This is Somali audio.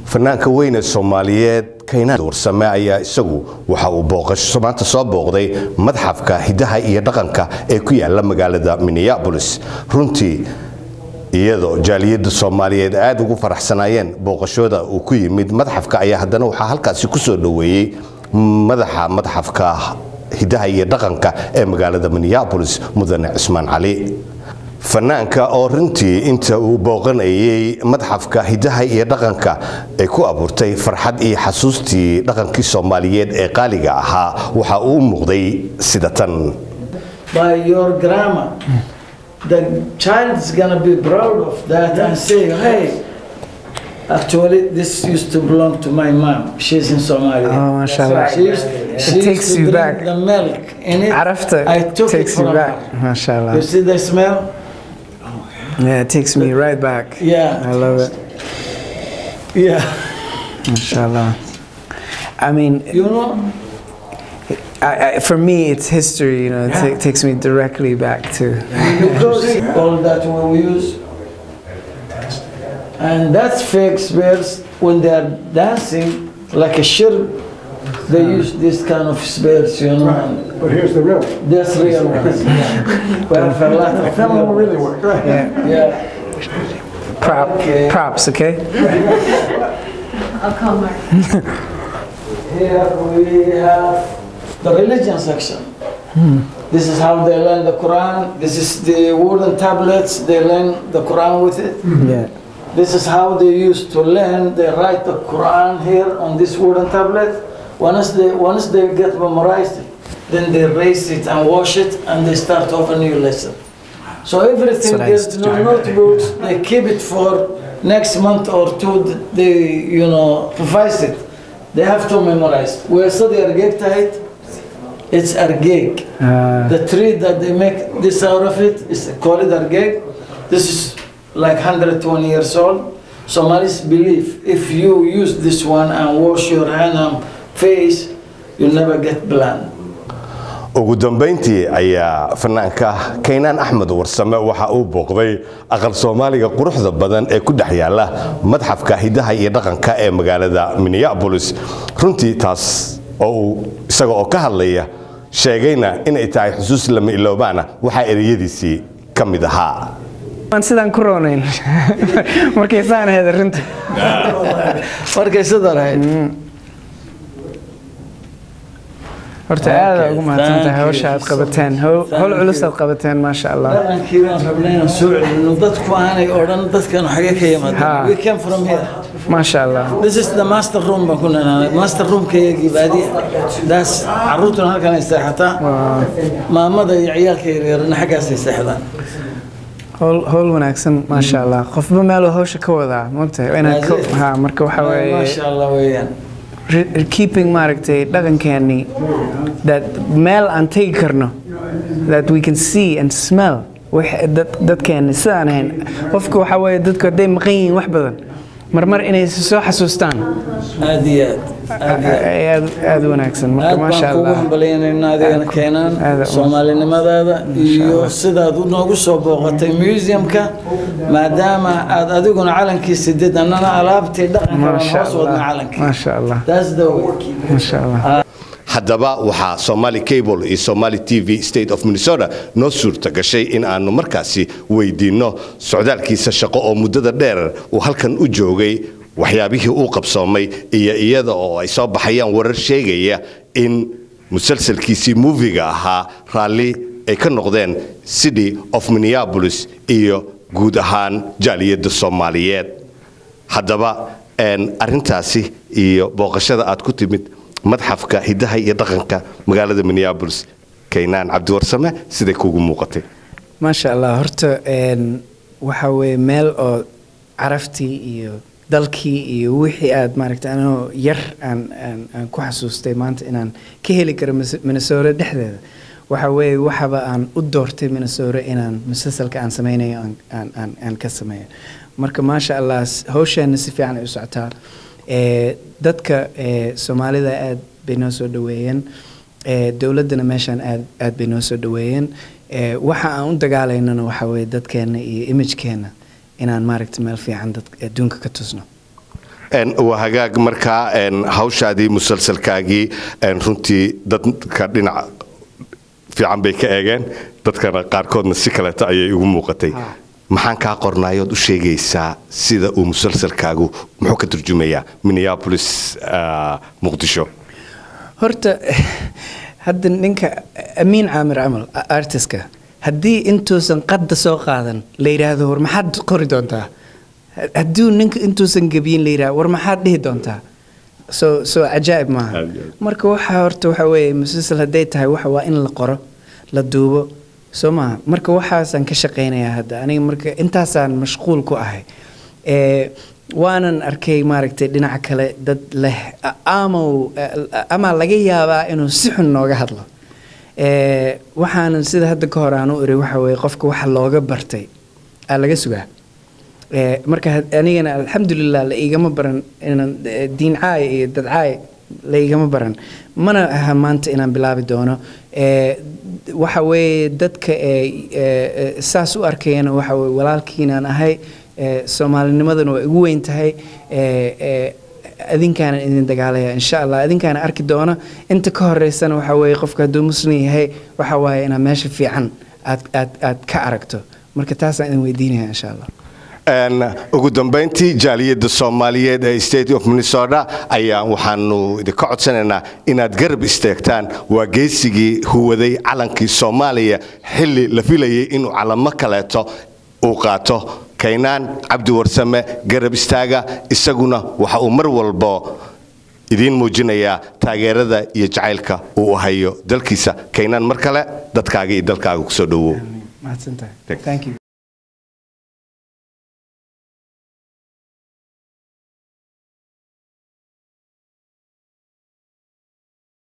fanaanka weyne soomaaliyeed kaynaan warsame ayaa isagu waxa uu booqasho maanta soo booqday madxafka hidaha iyo dhaqanka ee ku yaala magaalada minneabolis runtii iyadoo jaaliyadda soomaaliyeed aada ugu faraxsanaayeen booqashooda uu ku yimid madxafka ayaa haddana waxaa halkaasi ku soo dhoweeyey madaxa madxafka hidaha iyo dhaqanka ee magaalada minneabolis mudane cismaan cali fanaanka oo runtii inta uu booqanayay madxafka hidaha iyo dhaqanka ay ku abuurtay farxad iyo xasuustii dhaqankii soomaaliyeed ee qaaliga ahaa waxa uu u muuqday sida tan by your grammar. The child is gonna be proud of that and say, hey, actually this used to belong to my mom. She's in Somalia. Oh, mashallah. She used, she It takes used to you drink back. the milk in it. عرفت I took takes it from you back her. ما شاء الله You see the smell? yeah it takes me right back Yeah. I love it Yeah. ما شاء الله I mean You know, I, I, for me it's history you know it ta- takes me directly back to because all that we use. And that's fake spears when they are dancing like a shirk. They use this kind of spears, you know. and But here's the real one. That's real ones. We have a lot of That one real really worked. Right. yeah Yeah. prop Okay. props okay I'll call Mark. Here we have the religion section. This is how they learn the Quran. This is the wooden tablets. They learn the Quran with it. yeah This is how they used to learn. They write the Quran here on this wooden tablet. Once they once they get memorized, then they erase it and wash it, and they start off a new lesson. So everything what I there's used to no do. notebooks. They keep it for next month or two. They you know revise it. They have to memorize. We study Argeg tight. It's Argeg. uh, The tree that they make this out of it is called argeg. This is like 120 years old. Somalis believe if you use this one and wash your hand and face, you never get blind. ugu dambayntii ayaa fanaanka kaynaan axmed warsame waxa uu booqday aqal soomaaliga quruxda badan ee ku dhex yaala madxafka hidaha iyo dhaqanka ee magaalada minneabolis runtii taas oo uu isaga oo ka hadlaya sheegayna inay tahay xusuus lama iloobaana waxaa ereyadiisii ka mid ahaa waan sidaan ku roonayn markay saan ahayd runtii Markay sidaa lahayd. horta aada ugu mahadsan thank tahay you. hawsha aad qabateen hawl hawl Thank culus you. aad qabateen maasha allah Dhaqankii baan rabnay inaan soo celino dadku aanay odhan dadkan xagee ka Ha. yimaadeen. We came from here. maasha allah This is the master room baan ku nanaanay. Master roomkayagii baadiya. That's carruurtuna halkan ay seexataa. Maamada iyo ciyaalka yaryarna xaggaasay seexdaan. howl howl wanaagsan maasha allah qofba meeluu hawsha ka wadaa maogtahay inaad ka That's it. ha marka waxa weeye Masha Allah weeyaan. re- keeping maaragtay dhaqankeennii that meel aan tegi karno that we can see and smell wix- dad- dadkeenni sidaan ahayn qofka waxa weeye dadku hadday maqan yihiin wax badan marmar inay soo xasuustaan Aad iyo aad. Aad iyo aad. ay aad aad u wanaagsan marka aad maasha baan kugu allah hambalyaynayna adigana keenaan aad- soomaalinimadaada iyo sidaad u noogu soo booqatay museumka maadaama aad adiguna calankii sidid annana alaabtii dhaqanka baan maasha hoos wadna allah calankii maasha allah That's the way. maasha allah haddaba waxaa somali cable iyo somali t v state of minnesota noo suurta gashay in aanu markaasi weydiinno socdaalkiisa shaqo oo muddada dheer uu halkan u joogay waxyaabihii uu qabsoomay iyo iyada oo ay soo baxayaan warar sheegaya in musalsalkiisii muufiga ahaa raalli ay ka noqdeen city of minneapolis iyo guud ahaan jaaliyadda soomaaliyeed haddaba een, arrintaasi iyo booqashada aad ku timid madxafka hidaha iyo dhaqanka magaalada minneabolis kaynaan cabdiwarsame siday kuugu muuqatay maasha allah horta een, waxa weeye meel oo caraftii iyo dalkii iyo wixii aad maaragtay anoo yar aan aan aan ku xasuustay maanta inaan ka heli karo Mis- minnesota dhexdeeda waxa weeye waxaba aan u doortay minnesota inaan musalsalka aan sameynayo aan aan aan aan ka sameeyo marka maasha allah s- hawsheena si fiican ay u socotaa ee dadka ee soomaalida aad bay noo soo dhaweeyeen ee dowladdana meeshaan aad aad bay noo soo dhaweeyeen ee waxa aan u dagaalaynana waxa weeye dadkeena iyo imagekeenna inaan maaragtay meel fiican dad adduunka ka tusno Een, waa hagaag markaa een, hawshaadii musalsalkaagii een, runtii dadka dhinac fiican bay ka eegeen dadkana qaarkoodna si kaleeto ayay ugu muuqatay Ah. maxaan kaa qornaayood u sheegaysaa sida uu musalsalkaagu muxuu ka turjumayaa minneapolis ah, muqdisho horta hadda ninka amiin caamir camal a- artistka haddii intuusan qadda soo qaadan la yidhaahdo war maxaad qori doontaa Ha- hadduu ninka intuusan gebiyin la yidhahdo war maxaad dhihi doontaa soo soo cajaa'ib maaha Cajaa'ib. marka waxa horta waxa weeye musalsal hadday tahay waxa waa in la qoro la duubo soo maaha marka waxaasaan ka shaqaynayaa hadda aniga marka intaasaan mashquul ku ahay ee waanan arkay maaragtay dhinaca kale dad leh a- amow ama laga yaabaa inuu si xun nooga hadlo ee waxaanan sida hadda ka hor aan u iri waxa weeye qofka waxa looga bartay aa laga sugaa ee marka had- anigana alxamdulilah la igama baran inaan eh, diin caay iyo dad caay la igama baran mana aha maanta inaan bilaabi doono ee waxa weeye dadka ee ee, ee, saas u arkayana waxa weye walaalkiinaan ahay ee soomaalinimadana waa igu weyn tahay ee ee adinkaana idin dagaalaya insha allah adinkaana arki doona inta ka horeysana waxa weeye qofka hadduu muslim yahay waxa waaye inaad meesha fiican aad aad aad ka aragto marka taasaan idin weydiinaya insha allah Een, ugu dambayntii jaaliyadda soomaaliyeed ee state of minnesota ayaa waxaanu idinka codsanaynaa inaad garab istaagtaan waa geesigii huwaday calankii soomaaliya xilli la filayay inuu calamo kaleeto uu qaato kaynaan cabdi warsame garab istaaga isaguna waxa uu mar walbo idiin muujinayaa taageerada iyo jacaylka uu hayo dalkiisa kaynaan mar kale dadkaaga iyo dalkaaga kusoo dhowow mahadsantahay Thanks. thank you